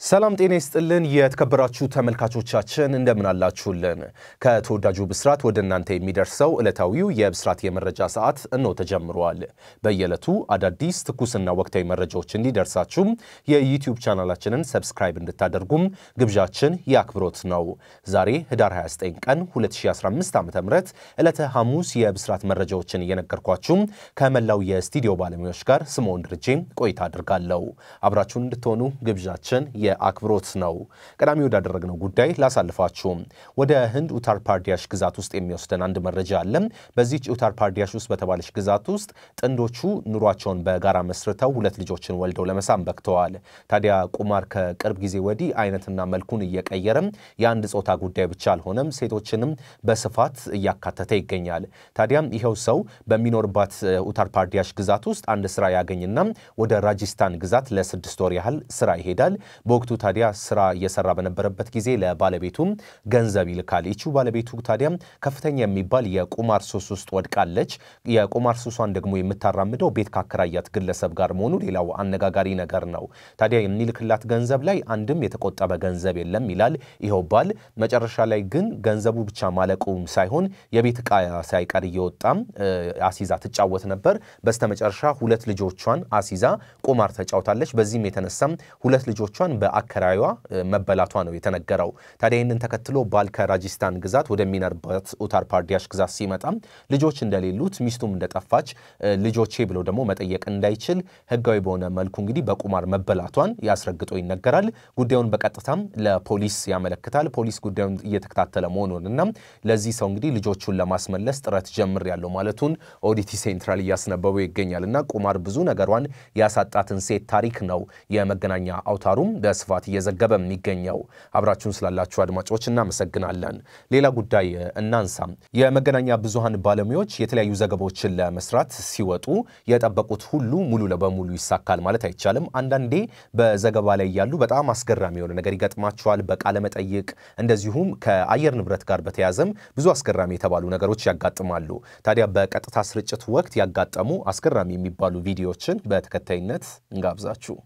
ሰላም ጤና ይስጥልን። የተከበራችሁ ተመልካቾቻችን እንደምን አላችሁልን? ከተወዳጁ ብስራት ወደ እናንተ የሚደርሰው ዕለታዊው የብስራት የመረጃ ሰዓት እነሆ ተጀምሯል። በየዕለቱ አዳዲስ ትኩስና ወቅታዊ መረጃዎች እንዲደርሳችሁም የዩቲዩብ ቻናላችንን ሰብስክራይብ እንድታደርጉም ግብዣችን የአክብሮት ነው። ዛሬ ህዳር 29 ቀን 2015 ዓ ም ዕለተ ሐሙስ የብስራት መረጃዎችን እየነገርኳችሁም ከመላው የስቱዲዮ ባለሙያዎች ጋር ስምዖን ድርጄ ቆይታ አድርጋለሁ። አብራችሁን እንድትሆኑ ግብዣችን የአክብሮት ነው። ቀዳሚ ወዳደረግነው ጉዳይ ላሳልፋችሁ። ወደ ህንድ ኡታር ፓርዲያሽ ግዛት ውስጥ የሚወስደን አንድ መረጃ አለ። በዚች ኡታር ፓርዲያሽ ውስጥ በተባለች ግዛት ውስጥ ጥንዶቹ ኑሯቸውን በጋራ መስርተው ሁለት ልጆችን ወልደው ለመሳም በቅተዋል። ታዲያ ቁማር ከቅርብ ጊዜ ወዲህ አይነትና መልኩን እየቀየረም የአንድ ጾታ ጉዳይ ብቻ አልሆነም፣ ሴቶችንም በስፋት እያካተተ ይገኛል። ታዲያም ይኸው ሰው በሚኖርባት ኡታር ፓርዲያሽ ግዛት ውስጥ አንድ ስራ ያገኝና ወደ ራጂስታን ግዛት ለስድስት ወር ያህል ስራ ይሄዳል። በወቅቱ ታዲያ ስራ እየሰራ በነበረበት ጊዜ ለባለቤቱም ገንዘብ ይልካል። ይቺው ባለቤቱ ታዲያ ከፍተኛ የሚባል የቁማር ሱስ ውስጥ ወድቃለች። የቁማር ሱሷን ደግሞ የምታራምደው ቤት ካከራያት ግለሰብ ጋር መሆኑ ሌላው አነጋጋሪ ነገር ነው። ታዲያ የሚልክላት ገንዘብ ላይ አንድም የተቆጠበ ገንዘብ የለም ይላል ይኸው ባል። መጨረሻ ላይ ግን ገንዘቡ ብቻ ማለቁም ሳይሆን የቤት ዕቃ ሳይቀር እየወጣም አሲዛ ትጫወት ነበር። በስተመጨረሻ ሁለት ልጆቿን አሲዛ ቁማር ተጫውታለች። በዚህም የተነሳም ሁለት ልጆቿን በአከራዩዋ መበላቷ ነው የተነገረው። ታዲያ ይህንን ተከትሎ ባል ከራጂስታን ግዛት ወደሚኖርበት ኡታር ፓርዲያሽ ግዛት ሲመጣም ልጆች እንደሌሉት ሚስቱም እንደጠፋች ልጆቼ ብሎ ደግሞ መጠየቅ እንዳይችል ሕጋዊ በሆነ መልኩ እንግዲህ በቁማር መበላቷን ያስረግጦ ይነገራል። ጉዳዩን በቀጥታም ለፖሊስ ያመለክታል። ፖሊስ ጉዳዩን እየተከታተለ መሆኑንና ለዚህ ሰው እንግዲህ ልጆቹን ለማስመለስ ጥረት ጀምር ያለው ማለቱን ኦዲቲ ሴንትራል እያስነበበው ይገኛል። እና ቁማር ብዙ ነገሯን ያሳጣትን ሴት ታሪክ ነው የመገናኛ አውታሩም በስፋት እየዘገበ የሚገኘው። አብራችሁን ስላላችሁ አድማጮች እናመሰግናለን። ሌላ ጉዳይ እናንሳ። የመገናኛ ብዙሃን ባለሙያዎች የተለያዩ ዘገባዎችን ለመስራት ሲወጡ የጠበቁት ሁሉ ሙሉ በሙሉ ይሳካል ማለት አይቻልም። አንዳንዴ በዘገባ ላይ ያሉ በጣም አስገራሚ የሆነ ነገር ይገጥማቸዋል። በቃለ መጠይቅ እንደዚሁም ከአየር ንብረት ጋር በተያዘም ብዙ አስገራሚ የተባሉ ነገሮች ያጋጥማሉ። ታዲያ በቀጥታ ስርጭት ወቅት ያጋጠሙ አስገራሚ የሚባሉ ቪዲዮዎችን በተከታይነት እንጋብዛችሁ።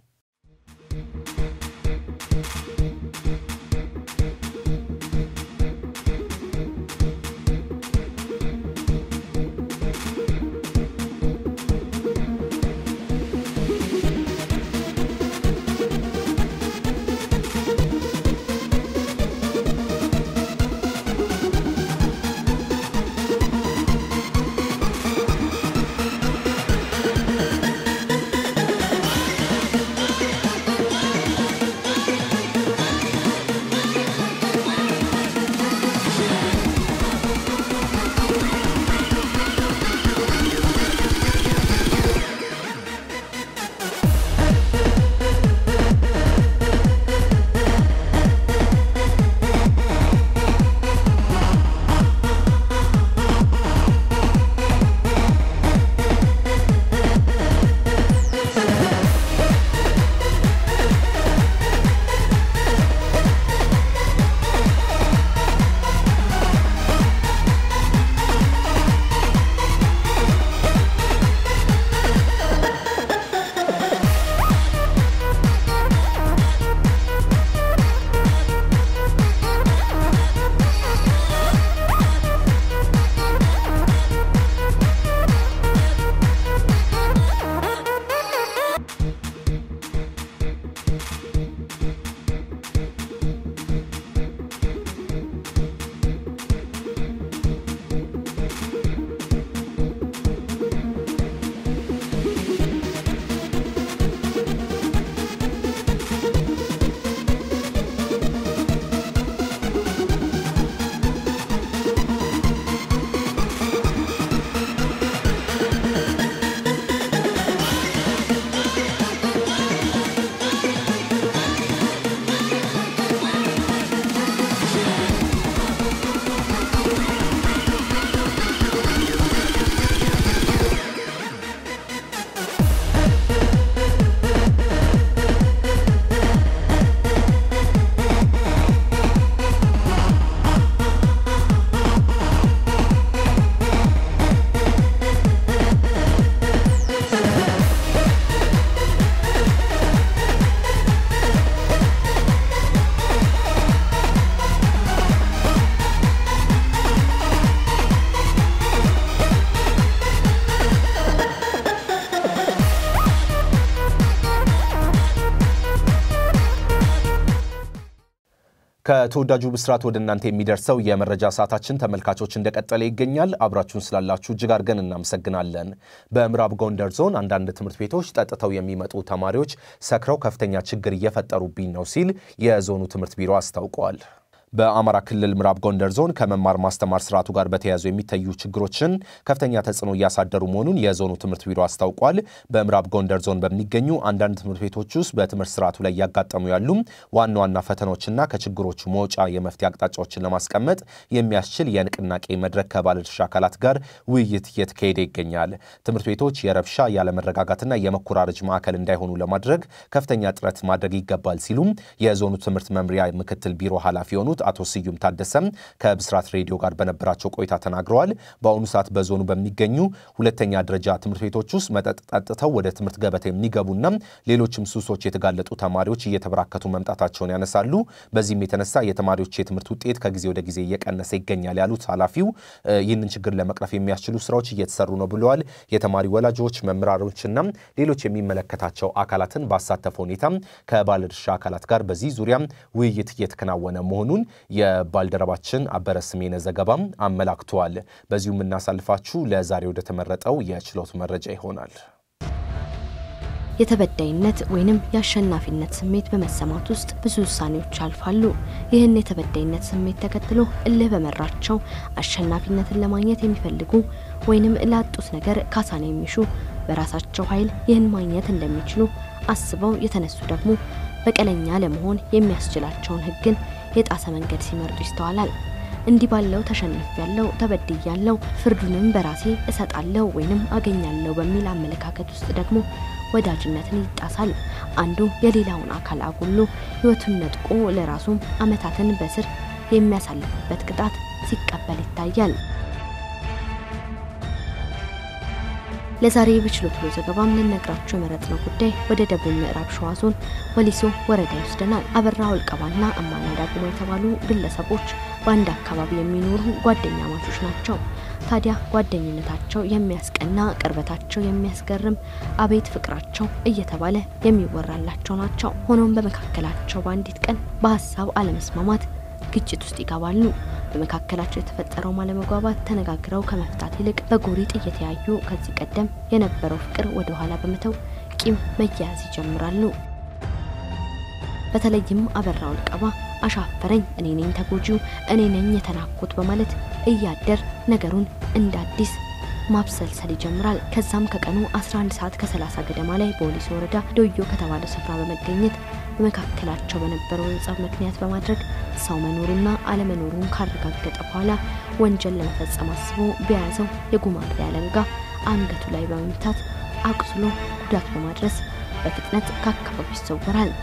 ከተወዳጁ ብስራት ወደ እናንተ የሚደርሰው የመረጃ ሰዓታችን ተመልካቾች እንደቀጠለ ይገኛል። አብራችሁን ስላላችሁ እጅግ አድርገን እናመሰግናለን። በምዕራብ ጎንደር ዞን አንዳንድ ትምህርት ቤቶች ጠጥተው የሚመጡ ተማሪዎች ሰክረው ከፍተኛ ችግር እየፈጠሩብኝ ነው ሲል የዞኑ ትምህርት ቢሮ አስታውቀዋል። በአማራ ክልል ምዕራብ ጎንደር ዞን ከመማር ማስተማር ስርዓቱ ጋር በተያያዙ የሚታዩ ችግሮችን ከፍተኛ ተጽዕኖ እያሳደሩ መሆኑን የዞኑ ትምህርት ቢሮ አስታውቋል። በምዕራብ ጎንደር ዞን በሚገኙ አንዳንድ ትምህርት ቤቶች ውስጥ በትምህርት ስርዓቱ ላይ እያጋጠሙ ያሉ ዋና ዋና ፈተናዎችና ከችግሮቹ መውጫ የመፍትሄ አቅጣጫዎችን ለማስቀመጥ የሚያስችል የንቅናቄ መድረክ ከባለድርሻ አካላት ጋር ውይይት እየተካሄደ ይገኛል። ትምህርት ቤቶች የረብሻ ያለመረጋጋትና የመኮራረጅ ማዕከል እንዳይሆኑ ለማድረግ ከፍተኛ ጥረት ማድረግ ይገባል ሲሉም የዞኑ ትምህርት መምሪያ ምክትል ቢሮ ኃላፊ የሆኑት አቶ ስዩም ታደሰም ከብስራት ሬዲዮ ጋር በነበራቸው ቆይታ ተናግረዋል። በአሁኑ ሰዓት በዞኑ በሚገኙ ሁለተኛ ደረጃ ትምህርት ቤቶች ውስጥ መጠጥ ጠጥተው ወደ ትምህርት ገበታ የሚገቡና ሌሎችም ሱሶች የተጋለጡ ተማሪዎች እየተበራከቱ መምጣታቸውን ያነሳሉ። በዚህም የተነሳ የተማሪዎች የትምህርት ውጤት ከጊዜ ወደ ጊዜ እየቀነሰ ይገኛል ያሉት ኃላፊው ይህንን ችግር ለመቅረፍ የሚያስችሉ ስራዎች እየተሰሩ ነው ብለዋል። የተማሪ ወላጆች፣ መምህራኖችና ሌሎች የሚመለከታቸው አካላትን ባሳተፈ ሁኔታ ከባለድርሻ አካላት ጋር በዚህ ዙሪያ ውይይት እየተከናወነ መሆኑን የባልደረባችን አበረ ስሜነ ዘገባም አመላክተዋል። በዚሁ የምናሳልፋችሁ ለዛሬ ወደ ተመረጠው የችሎት መረጃ ይሆናል። የተበዳይነት ወይንም የአሸናፊነት ስሜት በመሰማት ውስጥ ብዙ ውሳኔዎች ያልፋሉ። ይህን የተበዳይነት ስሜት ተከትሎ እልህ በመራቸው አሸናፊነትን ለማግኘት የሚፈልጉ ወይንም ላጡት ነገር ካሳን የሚሹ በራሳቸው ኃይል ይህን ማግኘት እንደሚችሉ አስበው የተነሱ ደግሞ በቀለኛ ለመሆን የሚያስችላቸውን ሕግን የጣሰ መንገድ ሲመርጡ ይስተዋላል። እንዲህ ባለው ተሸንፍ ያለው ተበድይ ያለው ፍርዱንም በራሴ እሰጣለሁ ወይንም አገኛለሁ በሚል አመለካከት ውስጥ ደግሞ ወዳጅነትን ይጣሳል። አንዱ የሌላውን አካል አጉሎ ሕይወቱን ነጥቆ ለራሱም ዓመታትን በስር የሚያሳልፍበት ቅጣት ሲቀበል ይታያል። ለዛሬ በችሎት ውሎ ዘገባም ልነግራቸው የመረጥነው ጉዳይ ወደ ደቡብ ምዕራብ ሸዋ ዞን ወሊሶ ወረዳ ይወስደናል። አበራ ወልቀባና እማና ዳግሞ የተባሉ ግለሰቦች በአንድ አካባቢ የሚኖሩ ጓደኛ ማቾች ናቸው። ታዲያ ጓደኝነታቸው የሚያስቀና፣ ቅርበታቸው የሚያስገርም፣ አቤት ፍቅራቸው እየተባለ የሚወራላቸው ናቸው። ሆኖም በመካከላቸው በአንዲት ቀን በሀሳብ አለመስማማት ግጭት ውስጥ ይገባሉ። በመካከላቸው የተፈጠረው አለመግባባት ተነጋግረው ከመፍታት ይልቅ በጎሪጥ እየተያዩ ከዚህ ቀደም የነበረው ፍቅር ወደ ኋላ በመተው ቂም መያያዝ ይጀምራሉ። በተለይም አበራ ወልቀባ አሻፈረኝ፣ እኔ ነኝ ተጎጂው፣ እኔ ነኝ የተናኩት በማለት እያደር ነገሩን እንደ አዲስ ማብሰልሰል ይጀምራል። ከዛም ከቀኑ 11 ሰዓት ከ30 ገደማ ላይ በወሊሶ ወረዳ ዶዮ ከተባለ ስፍራ በመገኘት በመካከላቸው በነበረው ጸብ ምክንያት በማድረግ ሰው መኖሩና አለመኖሩን ካረጋገጠ በኋላ ወንጀል ለመፈጸም አስቦ በያዘው የጉማሬ አለንጋ አንገቱ ላይ በመምታት አቁስሎ ጉዳት በማድረስ በፍጥነት ከአካባቢው ይሰወራል።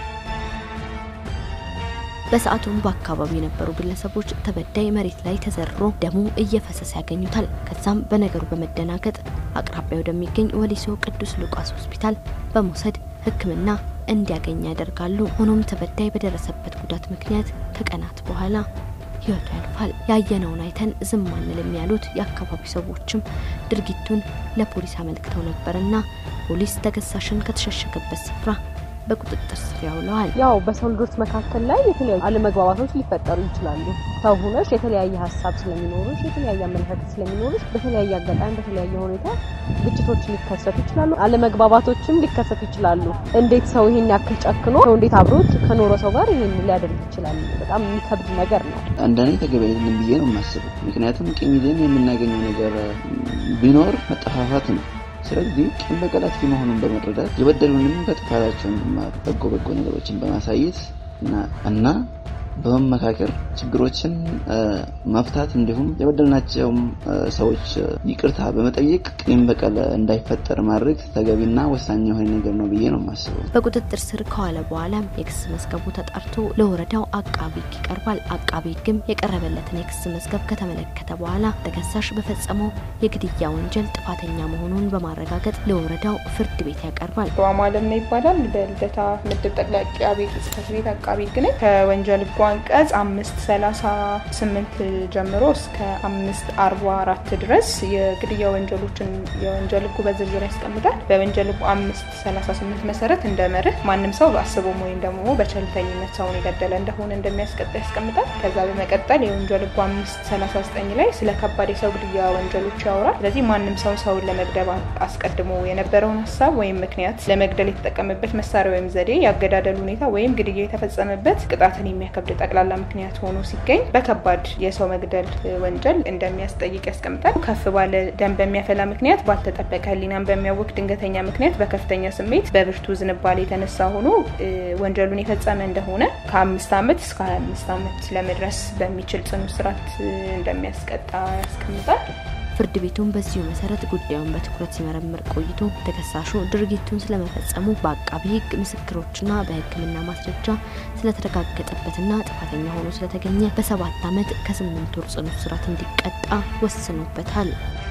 በሰዓቱም በአካባቢው የነበሩ ግለሰቦች ተበዳይ መሬት ላይ ተዘርሮ ደሙ እየፈሰሰ ያገኙታል። ከዛም በነገሩ በመደናገጥ አቅራቢያ ወደሚገኝ ወሊሶ ቅዱስ ሉቃስ ሆስፒታል በመውሰድ ሕክምና እንዲያገኝ ያደርጋሉ። ሆኖም ተበዳይ በደረሰበት ጉዳት ምክንያት ከቀናት በኋላ ሕይወቱ ያልፋል። ያየነውን አይተን ዝም አንልም ያሉት የአካባቢው ሰዎችም ድርጊቱን ለፖሊስ አመልክተው ነበርና ፖሊስ ተከሳሽን ከተሸሸገበት ስፍራ በቁጥጥር ስር ያውለዋል። ያው በሰው ልጆች መካከል ላይ የተለያዩ አለመግባባቶች ሊፈጠሩ ይችላሉ። ሰው ሆነሽ የተለያየ ሀሳብ ስለሚኖርሽ፣ የተለያየ አመለካከት ስለሚኖርሽ በተለያየ አጋጣሚ በተለያየ ሁኔታ ግጭቶች ሊከሰቱ ይችላሉ። አለመግባባቶችም ሊከሰቱ ይችላሉ። እንዴት ሰው ይሄን ያክል ጨክኖ ሰው እንዴት አብሮት ከኖረ ሰው ጋር ይሄን ሊያደርግ ይችላል? በጣም የሚከብድ ነገር ነው። እንደኔ ተገቢ አይደለም ብዬ ነው የማስበው። ምክንያቱም ቂም ይዘን የምናገኘው ነገር ቢኖር መጠፋፋት ነው። ስለዚህ ቂም በቀል አጥፊ መሆኑን በመረዳት የበደሉንም ከጥፋታቸው እንዲማሩ በጎ በጎ ነገሮችን በማሳየት እና በመመካከር ችግሮችን መፍታት እንዲሁም የበደልናቸውም ሰዎች ይቅርታ በመጠየቅ ቂም በቀል እንዳይፈጠር ማድረግ ተገቢና ወሳኝ የሆነ ነገር ነው ብዬ ነው የማስበው። በቁጥጥር ስር ከዋለ በኋላም የክስ መዝገቡ ተጣርቶ ለወረዳው አቃቢ ሕግ ይቀርባል። አቃቢ ሕግም የቀረበለትን የክስ መዝገብ ከተመለከተ በኋላ ተከሳሽ በፈጸመው የግድያ ወንጀል ጥፋተኛ መሆኑን በማረጋገጥ ለወረዳው ፍርድ ቤት ያቀርባል። በማለም ነው ይባላል። በልደታ ምድብ ጠቅላይ አቃቤ ሕግ ጽሕፈት ቤት አቃቢ ሕግ ነኝ። ከወንጀል ሕጉ አንቀጽ አምስት ሰላሳ ስምንት ጀምሮ እስከ አምስት አርባ አራት ድረስ የግድያ ወንጀሎችን የወንጀል ህጉ በዝርዝር ያስቀምጣል። በወንጀል ህጉ አምስት ሰላሳ ስምንት መሰረት እንደ መርህ ማንም ሰው በአስቦም ወይም ደግሞ በቸልተኝነት ሰውን የገደለ እንደሆነ እንደሚያስቀጣ ያስቀምጣል። ከዛ በመቀጠል የወንጀል ህጉ አምስት ሰላሳ ዘጠኝ ላይ ስለ ከባድ የሰው ግድያ ወንጀሎች ያወራል። ስለዚህ ማንም ሰው ሰውን ለመግደል አስቀድሞ የነበረውን ሀሳብ ወይም ምክንያት ለመግደል የተጠቀመበት መሳሪያ ወይም ዘዴ የአገዳደል ሁኔታ ወይም ግድያ የተፈጸመበት ቅጣትን የሚያከብድ ጠቅላላ ምክንያት ሆኖ ሲገኝ በከባድ የሰው መግደል ወንጀል እንደሚያስጠይቅ ያስቀምጣል። ከፍ ባለ ደም በሚያፈላ ምክንያት፣ ባልተጠበቀ ህሊናን በሚያወቅ ድንገተኛ ምክንያት፣ በከፍተኛ ስሜት፣ በብርቱ ዝንባሌ የተነሳ ሆኖ ወንጀሉን የፈጸመ እንደሆነ ከአምስት ዓመት እስከ ሀያ አምስት ዓመት ለመድረስ በሚችል ጽኑ እስራት እንደሚያስቀጣ ያስቀምጣል። ፍርድ ቤቱም በዚሁ መሰረት ጉዳዩን በትኩረት ሲመረምር ቆይቶ ተከሳሹ ድርጊቱን ስለመፈጸሙ በአቃቢ ህግ ምስክሮችና በሕክምና ማስረጃ ስለተረጋገጠበትና ጥፋተኛ ሆኖ ስለተገኘ በሰባት ዓመት ከስምንት ወር ጽኑ እስራት እንዲቀጣ ወስኖበታል።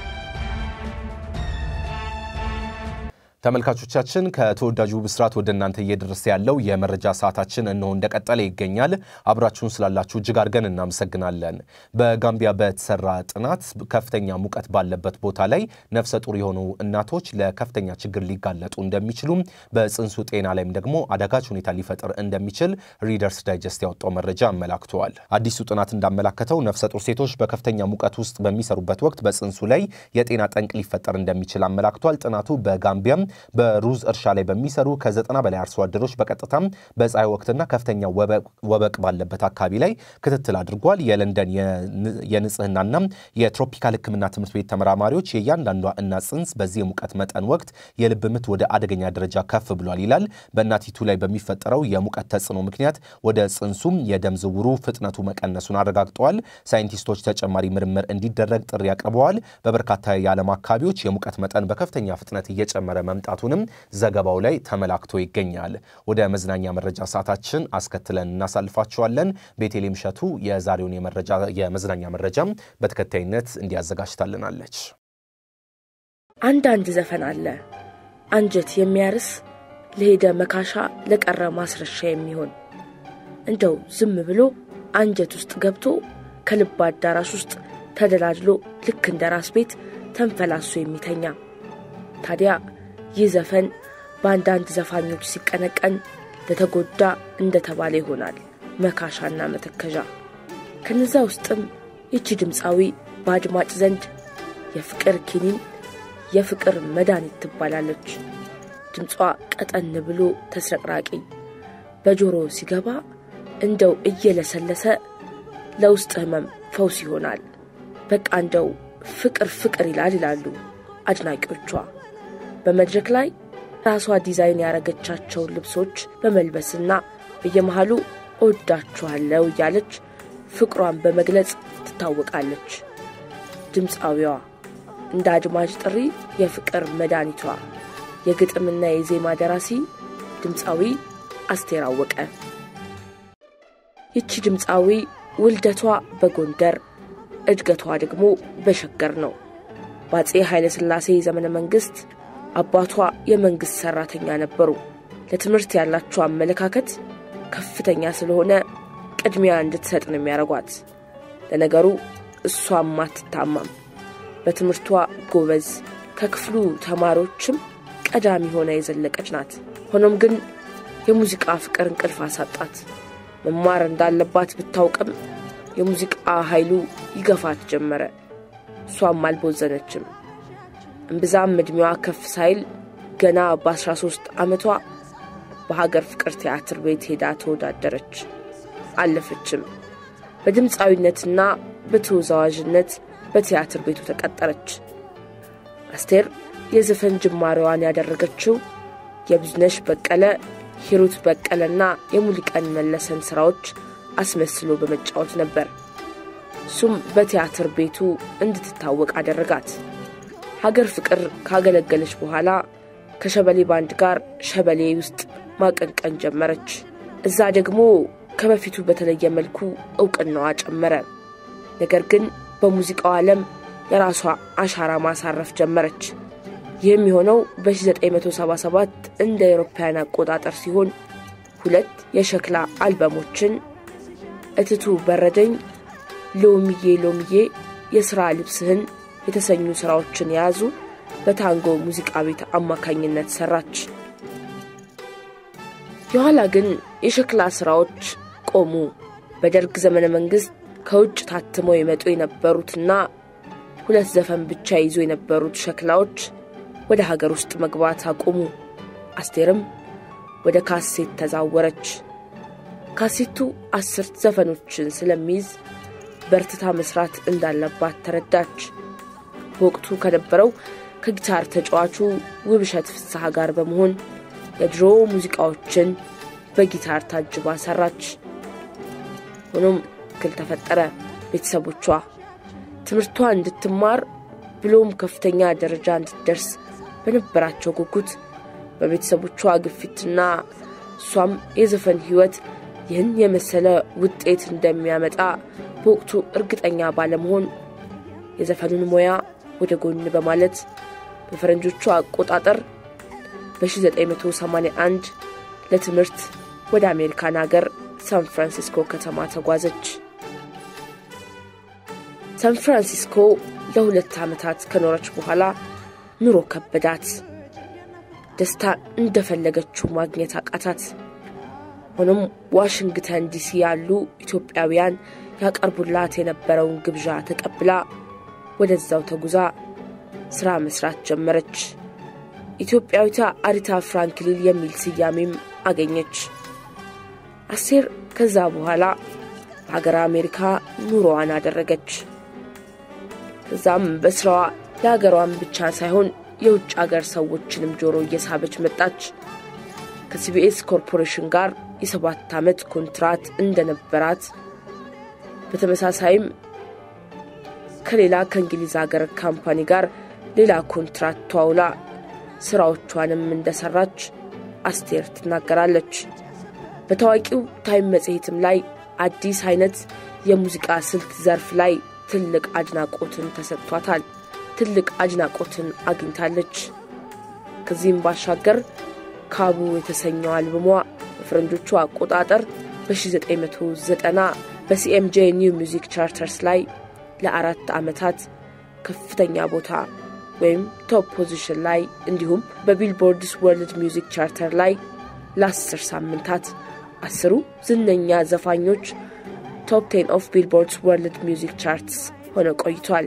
ተመልካቾቻችን ከተወዳጁ ብስራት ወደ እናንተ እየደረሰ ያለው የመረጃ ሰዓታችን እነሆ እንደቀጠለ ይገኛል። አብራችሁን ስላላችሁ እጅግ አድርገን እናመሰግናለን። በጋምቢያ በተሰራ ጥናት ከፍተኛ ሙቀት ባለበት ቦታ ላይ ነፍሰ ጡር የሆኑ እናቶች ለከፍተኛ ችግር ሊጋለጡ እንደሚችሉም በጽንሱ ጤና ላይም ደግሞ አዳጋች ሁኔታ ሊፈጥር እንደሚችል ሪደርስ ዳይጀስት ያወጣው መረጃ አመላክተዋል። አዲሱ ጥናት እንዳመላከተው ነፍሰ ጡር ሴቶች በከፍተኛ ሙቀት ውስጥ በሚሰሩበት ወቅት በጽንሱ ላይ የጤና ጠንቅ ሊፈጠር እንደሚችል አመላክቷል። ጥናቱ በጋምቢያም በሩዝ እርሻ ላይ በሚሰሩ ከዘጠና በላይ አርሶ አደሮች በቀጥታም በፀሐይ ወቅትና ከፍተኛ ወበቅ ባለበት አካባቢ ላይ ክትትል አድርጓል። የለንደን የንጽህናና የትሮፒካል ሕክምና ትምህርት ቤት ተመራማሪዎች የእያንዳንዷ እናት ጽንስ በዚህ የሙቀት መጠን ወቅት የልብ ምት ወደ አደገኛ ደረጃ ከፍ ብሏል ይላል። በእናቲቱ ላይ በሚፈጠረው የሙቀት ተጽዕኖ ምክንያት ወደ ጽንሱም የደም ዝውውሩ ፍጥነቱ መቀነሱን አረጋግጠዋል። ሳይንቲስቶች ተጨማሪ ምርምር እንዲደረግ ጥሪ አቅርበዋል። በበርካታ የዓለም አካባቢዎች የሙቀት መጠን በከፍተኛ ፍጥነት እየጨመረ መምጣቱንም ዘገባው ላይ ተመላክቶ ይገኛል። ወደ መዝናኛ መረጃ ሰዓታችን አስከትለን እናሳልፋቸዋለን። ቤቴሌም ሸቱ የዛሬውን የመዝናኛ መረጃም በተከታይነት እንዲያዘጋጅታልናለች። አንዳንድ ዘፈን አለ አንጀት የሚያርስ ለሄደ መካሻ ለቀረ ማስረሻ የሚሆን እንደው ዝም ብሎ አንጀት ውስጥ ገብቶ ከልብ አዳራሽ ውስጥ ተደላድሎ ልክ እንደ ራስ ቤት ተንፈላሶ የሚተኛ ታዲያ ይህ ዘፈን በአንዳንድ ዘፋኞች ሲቀነቀን ለተጎዳ እንደተባለ ይሆናል መካሻና መተከዣ። ከነዛ ውስጥም ይቺ ድምፃዊ በአድማጭ ዘንድ የፍቅር ኪኒን፣ የፍቅር መድኃኒት ትባላለች። ድምጿ ቀጠን ብሎ ተስረቅራቂ በጆሮ ሲገባ እንደው እየለሰለሰ ለውስጥ ህመም ፈውስ ይሆናል። በቃ እንደው ፍቅር ፍቅር ይላል ይላሉ አድናቂዎቿ። በመድረክ ላይ ራሷ ዲዛይን ያረገቻቸውን ልብሶች በመልበስና በየመሃሉ እወዳችኋለሁ እያለች ፍቅሯን በመግለጽ ትታወቃለች። ድምፃዊዋ እንደ አድማጭ ጥሪ የፍቅር መድኃኒቷ የግጥምና የዜማ ደራሲ ድምፃዊ አስቴር አወቀ። ይቺ ድምፃዊ ውልደቷ በጎንደር እድገቷ ደግሞ በሸገር ነው። በአፄ ኃይለ ሥላሴ ዘመነ መንግሥት አባቷ የመንግሥት ሠራተኛ ነበሩ። ለትምህርት ያላቸው አመለካከት ከፍተኛ ስለሆነ ቅድሚያ እንድትሰጥ ነው የሚያደርጓት። ለነገሩ እሷም አትታማም። በትምህርቷ ጎበዝ፣ ከክፍሉ ተማሪዎችም ቀዳሚ ሆና የዘለቀች ናት። ሆኖም ግን የሙዚቃ ፍቅር እንቅልፍ አሳጣት። መማር እንዳለባት ብታውቅም የሙዚቃ ኃይሉ ይገፋት ጀመረ። እሷም አልቦዘነችም። እምብዛም ዕድሜዋ ከፍ ሳይል ገና በ13 ዓመቷ በሀገር ፍቅር ቲያትር ቤት ሄዳ ተወዳደረች። አለፈችም። በድምፃዊነትና በተወዛዋዥነት በቲያትር ቤቱ ተቀጠረች። አስቴር የዘፈን ጅማሬዋን ያደረገችው የብዙነሽ በቀለ፣ ሂሩት በቀለና የሙሉቀን መለሰን ሥራዎች አስመስሎ በመጫወት ነበር። እሱም በቲያትር ቤቱ እንድትታወቅ አደረጋት። ሀገር ፍቅር ካገለገለች በኋላ ከሸበሌ ባንድ ጋር ሸበሌ ውስጥ ማቀንቀን ጀመረች። እዛ ደግሞ ከበፊቱ በተለየ መልኩ እውቅናዋ ጨመረ። ነገር ግን በሙዚቃው ዓለም የራሷ አሻራ ማሳረፍ ጀመረች። ይህም የሆነው በ1977 እንደ አውሮፓውያን አቆጣጠር ሲሆን ሁለት የሸክላ አልበሞችን እትቱ በረደኝ፣ ሎሚዬ ሎሚዬ፣ የሥራ ልብስህን የተሰኙ ሥራዎችን የያዙ በታንጎ ሙዚቃ ቤት አማካኝነት ሠራች። የኋላ ግን የሸክላ ሥራዎች ቆሙ። በደርግ ዘመነ መንግሥት ከውጭ ታትመው የመጡ የነበሩትና ሁለት ዘፈን ብቻ ይዞ የነበሩት ሸክላዎች ወደ ሀገር ውስጥ መግባት አቆሙ። አስቴርም ወደ ካሴት ተዛወረች። ካሴቱ አስር ዘፈኖችን ስለሚይዝ በርትታ መስራት እንዳለባት ተረዳች። በወቅቱ ከነበረው ከጊታር ተጫዋቹ ውብሸት ፍስሐ ጋር በመሆን የድሮ ሙዚቃዎችን በጊታር ታጅባ ሰራች። ሆኖም እክል ተፈጠረ። ቤተሰቦቿ ትምህርቷ እንድትማር ብሎም ከፍተኛ ደረጃ እንድትደርስ በነበራቸው ጉጉት በቤተሰቦቿ ግፊትና እሷም የዘፈን ሕይወት ይህን የመሰለ ውጤት እንደሚያመጣ በወቅቱ እርግጠኛ ባለመሆን የዘፈኑን ሙያ ወደ ጎን በማለት በፈረንጆቹ አቆጣጠር በ1981 ለትምህርት ወደ አሜሪካን ሀገር ሳን ፍራንሲስኮ ከተማ ተጓዘች። ሳን ፍራንሲስኮ ለሁለት ዓመታት ከኖረች በኋላ ኑሮ ከበዳት። ደስታ እንደፈለገችው ማግኘት አቃታት። ሆኖም ዋሽንግተን ዲሲ ያሉ ኢትዮጵያውያን ያቀርቡላት የነበረውን ግብዣ ተቀብላ ወደዛው ተጉዛ ሥራ መስራት ጀመረች። ኢትዮጵያዊቷ አሪታ ፍራንክሊን የሚል ስያሜም አገኘች። አስቴር ከዛ በኋላ በሀገር አሜሪካ ኑሮዋን አደረገች። ከዛም በስራዋ የሀገሯን ብቻ ሳይሆን የውጭ ሀገር ሰዎችንም ጆሮ እየሳበች መጣች። ከሲቢኤስ ኮርፖሬሽን ጋር የሰባት ዓመት ኮንትራት እንደነበራት በተመሳሳይም ከሌላ ከእንግሊዝ ሀገር ካምፓኒ ጋር ሌላ ኮንትራት ተዋውላ ስራዎቿንም እንደሰራች አስቴር ትናገራለች። በታዋቂው ታይም መጽሔትም ላይ አዲስ አይነት የሙዚቃ ስልት ዘርፍ ላይ ትልቅ አድናቆትን ተሰጥቷታል። ትልቅ አድናቆትን አግኝታለች። ከዚህም ባሻገር ካቡ የተሰኘው አልበሟ በፈረንጆቹ አቆጣጠር በ1990 በሲኤምጄ ኒው ሚውዚክ ቻርተርስ ላይ ለአራት ዓመታት ከፍተኛ ቦታ ወይም ቶፕ ፖዚሽን ላይ እንዲሁም በቢልቦርድስ ወርልድ ሚውዚክ ቻርተር ላይ ለአስር ሳምንታት አስሩ ዝነኛ ዘፋኞች ቶፕ ቴን ኦፍ ቢልቦርድስ ወርልድ ሚውዚክ ቻርትስ ሆነ ቆይቷል።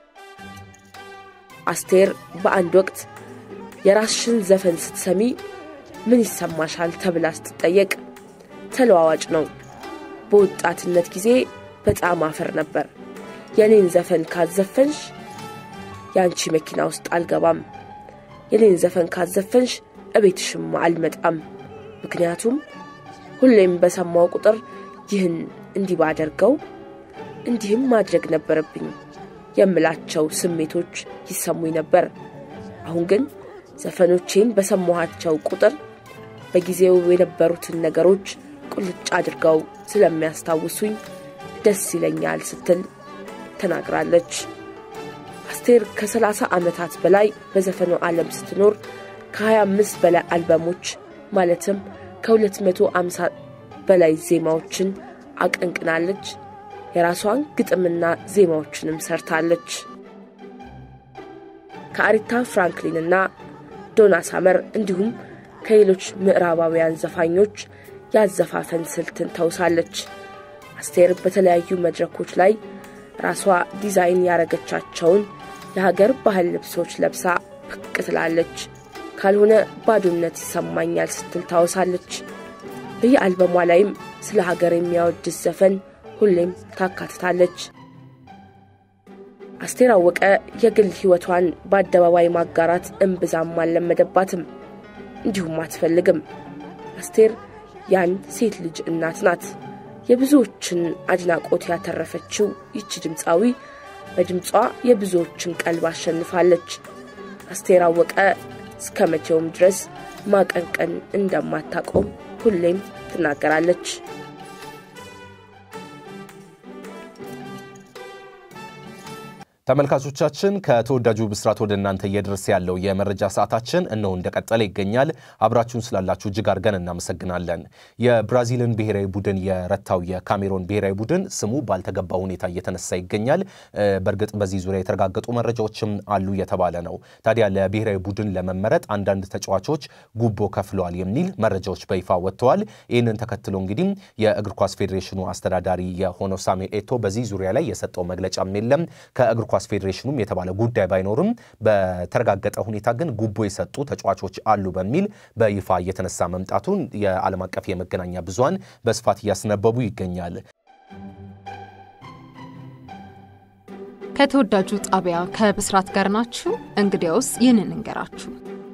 አስቴር በአንድ ወቅት የራስሽን ዘፈን ስትሰሚ ምን ይሰማሻል ተብላ ስትጠየቅ ተለዋዋጭ ነው። በወጣትነት ጊዜ በጣም አፈር ነበር። የኔን ዘፈን ካዘፈንሽ የአንቺ መኪና ውስጥ አልገባም፣ የኔን ዘፈን ካዘፈንሽ እቤትሽም አልመጣም። ምክንያቱም ሁሌም በሰማው ቁጥር ይህን እንዲህ ባደርገው እንዲህም ማድረግ ነበረብኝ የምላቸው ስሜቶች ይሰሙኝ ነበር። አሁን ግን ዘፈኖቼን በሰማኋቸው ቁጥር በጊዜው የነበሩትን ነገሮች ቁልጭ አድርገው ስለሚያስታውሱኝ ደስ ይለኛል ስትል ተናግራለች። አስቴር ከ30 ዓመታት በላይ በዘፈኑ ዓለም ስትኖር ከ25 በላይ አልበሞች ማለትም ከ250 በላይ ዜማዎችን አቀንቅናለች። የራሷን ግጥምና ዜማዎችንም ሰርታለች። ከአሪታ ፍራንክሊንና ዶና ሳመር እንዲሁም ከሌሎች ምዕራባውያን ዘፋኞች ያዘፋፈን ስልትን ተውሳለች። አስቴር በተለያዩ መድረኮች ላይ ራሷ ዲዛይን ያረገቻቸውን የሀገር ባህል ልብሶች ለብሳ ብቅ ትላለች። ካልሆነ ባዶነት ይሰማኛል ስትል ታወሳለች። በየአልበሟ ላይም ስለ ሀገር የሚያወድስ ዘፈን ሁሌም ታካትታለች። አስቴር አወቀ የግል ሕይወቷን በአደባባይ ማጋራት እምብዛም አልለመደባትም፣ እንዲሁም አትፈልግም። አስቴር የአንድ ሴት ልጅ እናት ናት። የብዙዎችን አድናቆት ያተረፈችው ይቺ ድምፃዊ በድምጿ የብዙዎችን ቀልብ አሸንፋለች። አስቴር አወቀ እስከ መቼውም ድረስ ማቀንቀን እንደማታቆም ሁሌም ትናገራለች። ተመልካቾቻችን ከተወዳጁ ብስራት ወደ እናንተ እየደረሰ ያለው የመረጃ ሰዓታችን እነሆ እንደቀጠለ ይገኛል። አብራችሁን ስላላችሁ እጅግ አድርገን እናመሰግናለን። የብራዚልን ብሔራዊ ቡድን የረታው የካሜሮን ብሔራዊ ቡድን ስሙ ባልተገባ ሁኔታ እየተነሳ ይገኛል። በእርግጥ በዚህ ዙሪያ የተረጋገጡ መረጃዎችም አሉ እየተባለ ነው። ታዲያ ለብሔራዊ ቡድን ለመመረጥ አንዳንድ ተጫዋቾች ጉቦ ከፍለዋል የሚል መረጃዎች በይፋ ወጥተዋል። ይህንን ተከትሎ እንግዲህ የእግር ኳስ ፌዴሬሽኑ አስተዳዳሪ የሆነው ሳሙኤል ኤቶ በዚህ ዙሪያ ላይ የሰጠው መግለጫም የለም ከእግር ኳስ ፌዴሬሽኑም የተባለ ጉዳይ ባይኖርም በተረጋገጠ ሁኔታ ግን ጉቦ የሰጡ ተጫዋቾች አሉ በሚል በይፋ እየተነሳ መምጣቱን የዓለም አቀፍ የመገናኛ ብዙሃን በስፋት እያስነበቡ ይገኛል። ከተወዳጁ ጣቢያ ከብስራት ጋር ናችሁ። እንግዲያውስ ይህንን እንገራችሁ።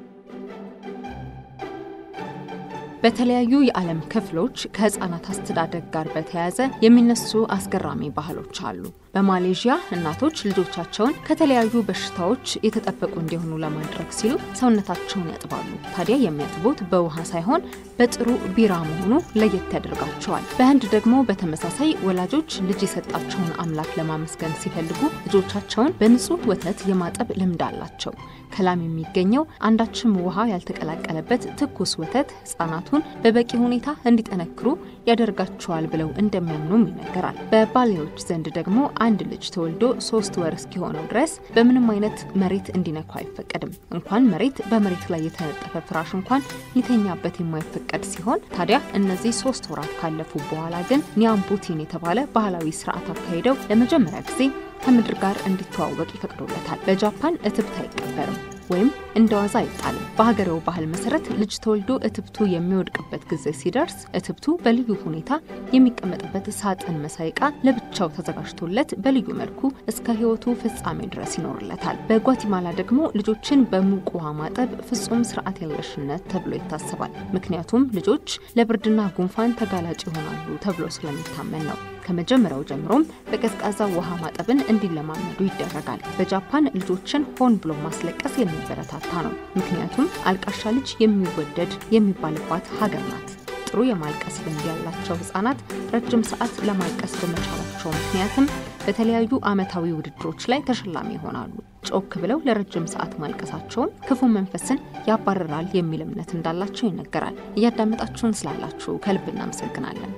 በተለያዩ የዓለም ክፍሎች ከህፃናት አስተዳደግ ጋር በተያያዘ የሚነሱ አስገራሚ ባህሎች አሉ። በማሌዥያ እናቶች ልጆቻቸውን ከተለያዩ በሽታዎች የተጠበቁ እንዲሆኑ ለማድረግ ሲሉ ሰውነታቸውን ያጥባሉ። ታዲያ የሚያጥቡት በውሃ ሳይሆን በጥሩ ቢራ መሆኑ ለየት ያደርጋቸዋል። በህንድ ደግሞ በተመሳሳይ ወላጆች ልጅ የሰጣቸውን አምላክ ለማመስገን ሲፈልጉ ልጆቻቸውን በንጹህ ወተት የማጠብ ልምድ አላቸው። ከላም የሚገኘው አንዳችም ውሃ ያልተቀላቀለበት ትኩስ ወተት ህጻናቱን በበቂ ሁኔታ እንዲጠነክሩ ያደርጋቸዋል ብለው እንደሚያምኑም ይነገራል። በባሌዎች ዘንድ ደግሞ አንድ ልጅ ተወልዶ ሶስት ወር እስኪሆነው ድረስ በምንም አይነት መሬት እንዲነኩ አይፈቀድም። እንኳን መሬት በመሬት ላይ የተነጠፈ ፍራሽ እንኳን ሊተኛበት የማይፈቀድ ሲሆን ታዲያ እነዚህ ሶስት ወራት ካለፉ በኋላ ግን ኒያምቡቲን የተባለ ባህላዊ ስርዓት አካሂደው ለመጀመሪያ ጊዜ ከምድር ጋር እንዲተዋወቅ ይፈቅዶለታል። በጃፓን እትብት አይቀበርም ወይም እንደ ዋዛ አይጣልም። በሀገሬው ባህል መሰረት ልጅ ተወልዶ እትብቱ የሚወድቅበት ጊዜ ሲደርስ እትብቱ በልዩ ሁኔታ የሚቀመጥበት ሳጥን መሳይ ዕቃ ለብቻው ተዘጋጅቶለት በልዩ መልኩ እስከ ሕይወቱ ፍጻሜ ድረስ ይኖርለታል። በጓቲማላ ደግሞ ልጆችን በሙቅ ውሃ ማጠብ ፍጹም ስርዓት የለሽነት ተብሎ ይታሰባል። ምክንያቱም ልጆች ለብርድና ጉንፋን ተጋላጭ ይሆናሉ ተብሎ ስለሚታመን ነው። ከመጀመሪያው ጀምሮም በቀዝቃዛ ውሃ ማጠብን እንዲለማመዱ ይደረጋል። በጃፓን ልጆችን ሆን ብሎ ማስለቀስ የሚበረታታ ነው። ምክንያቱም አልቃሻ ልጅ የሚወደድ የሚባልባት ሀገር ናት። ጥሩ የማልቀስ ልምድ ያላቸው ህጻናት ረጅም ሰዓት ለማልቀስ በመቻላቸው ምክንያትም በተለያዩ ዓመታዊ ውድድሮች ላይ ተሸላሚ ይሆናሉ። ጮክ ብለው ለረጅም ሰዓት ማልቀሳቸውን ክፉ መንፈስን ያባርራል የሚል እምነት እንዳላቸው ይነገራል። እያዳመጣችሁን ስላላችሁ ከልብ እናመሰግናለን።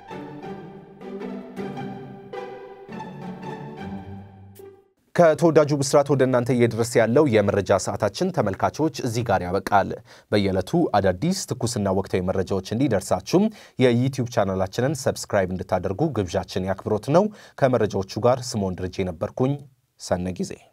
ከተወዳጁ ብስራት ወደ እናንተ እየደረሰ ያለው የመረጃ ሰዓታችን ተመልካቾች እዚህ ጋር ያበቃል። በየዕለቱ አዳዲስ ትኩስና ወቅታዊ መረጃዎች እንዲደርሳችሁም የዩቲዩብ ቻናላችንን ሰብስክራይብ እንድታደርጉ ግብዣችን ያክብሮት ነው። ከመረጃዎቹ ጋር ስምዖን ድርጄ ነበርኩኝ። ሰነ ጊዜ